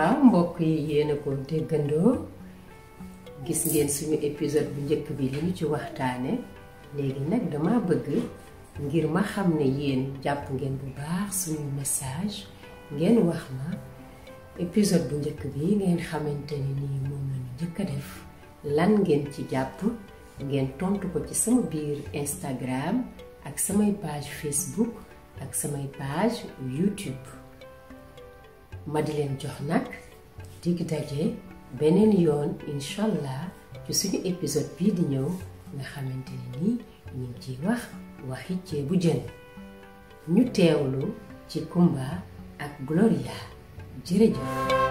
waaw mbokk yi yéen a ko déggandoo gis ngeen suñu épisode bu njëkk bi li ñu ci waxtaane léegi nag dama bëgg ngir ma xam ne yéen jàpp ngeen bu baax suñu message ngeen wax ma épisode bu njëkk bi ngeen xamante ni nii moom la ñu njëkk a def lan ngeen ci jàpp ngeen tontu ko ci sama biir Instagram ak samay page Facebook ak samay page YouTube ma di leen jox nag dig daje beneen yoon incha allah ci suñu épisode bii di ñëw nga xamante ne nii ñu ngi ciy wax waxi ceebu jën ñu teewlu ci Kumba ak Gloria jërëjëf